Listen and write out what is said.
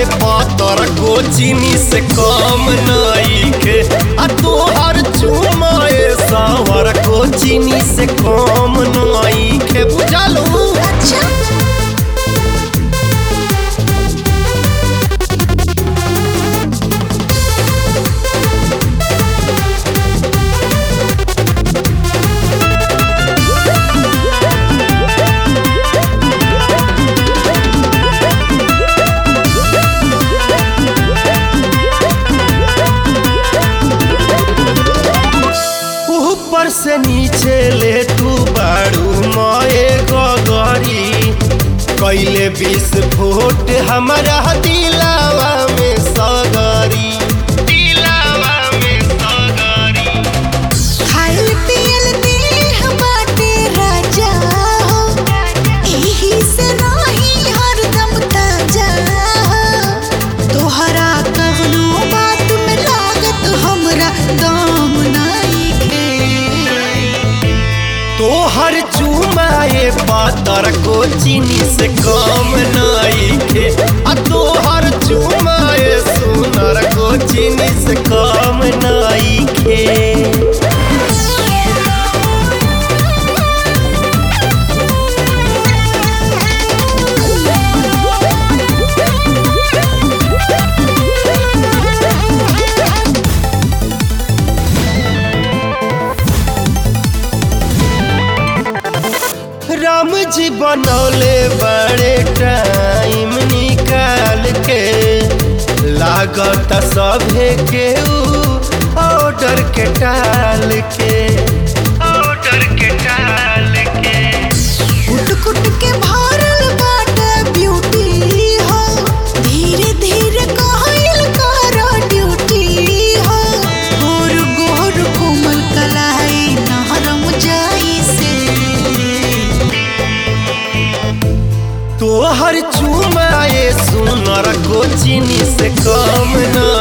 पातर को चीनी से कम नइखे आ तोहर चुमाए सावर को चीनी से कम नइखे बुझलू अच्छा ऊपर से नीचे ले तू बाड़ू माए गगरी कैले विस्फोट हमारा दिलावा में सगरी दिलावा में सगरी खाइल पियल देह बाटे राजा हो एही से रही हरदम ताजा हो तोहरा कवनो बात में लागत हमरा दम नइखे तोहर चुमाए पातर को चीनी से कम नइखे आ तोहर चुमाए सुनर को चीनी से कम नइखे राम जी बनौले बड़े टाइम निकाल के लागत सभे के ऑर्डर के टाल के ऑर्डर के टाल के कुट कुट के भरल बाटे ब्यूटी हो धीरे धीरे कहल कर ड्यूटी हो गोर गोर कोमल कलाई नहरम जाई से तोहर चुमाए सुनर को चीनी से कम न